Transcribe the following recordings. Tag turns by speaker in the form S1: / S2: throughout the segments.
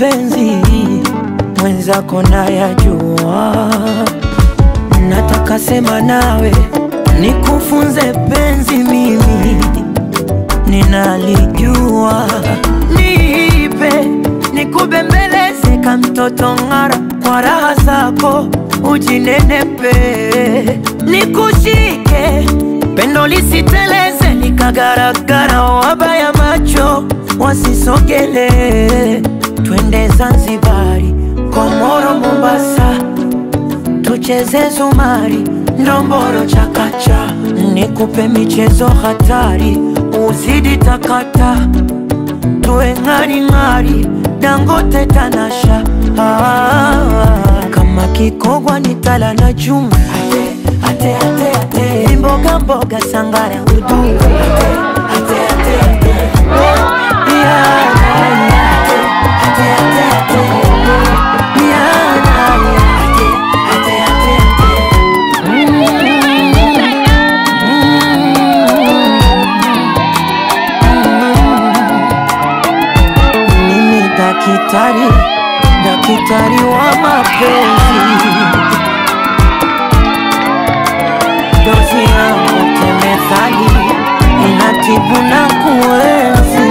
S1: mapenzi mwenzako nayajua, nataka sema nawe nikufunze penzi, mimi ninalijua, nipe nikubembeleze ka mtoto ng'ara, kwa raha zako ujinenepe, nikushike pendo lisiteleze likagaragara, wabaya macho wasisogele, twende Zanzibari, Komoro, Mombasa, tucheze zumari, ndomboro, chakacha, nikupe michezo hatari, uzidi takata, tuwe ng'aring'ari, Dangote, Tanasha, ah, kama kikogwa ni tala na chuma ate, ate, ate, ate. mboga mboga sangara udu ate, ate, ate, ate. Yeah, ate, ate, ate, ate. Yeah, ate, ate, ate, ate. Mimi dakitari, dakitari wa mapenzi dozi yangu temethali inatibu na kuenzi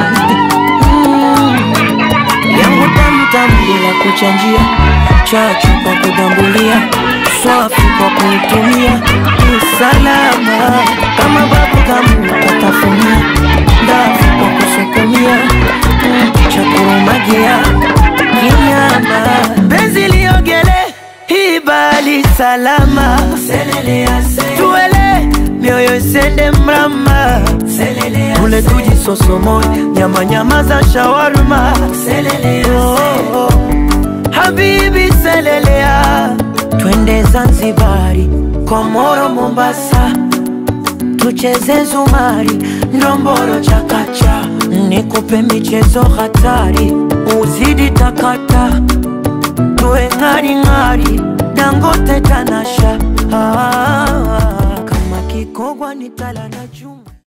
S1: mm. yangu tamtam bila kuchanjia chachu kwa kudambulia swafi kwa kuitumia ni salama kama babu kamu katafunia ndafu kwa kusukumia mm. cha kurumagia kinyama penzi liogele hibali salama tuele mioyo isende mrama ule tuji sosomo nyama nyama za shawarma oh, oh. habibi selelea twende zanzibari komoro mombasa tucheze zumari ndomboro chakacha nikupe michezo hatari uzidi takata tuwe ng'aring'ari dangote tanasha ah, kama kikogwa ni tala na chuma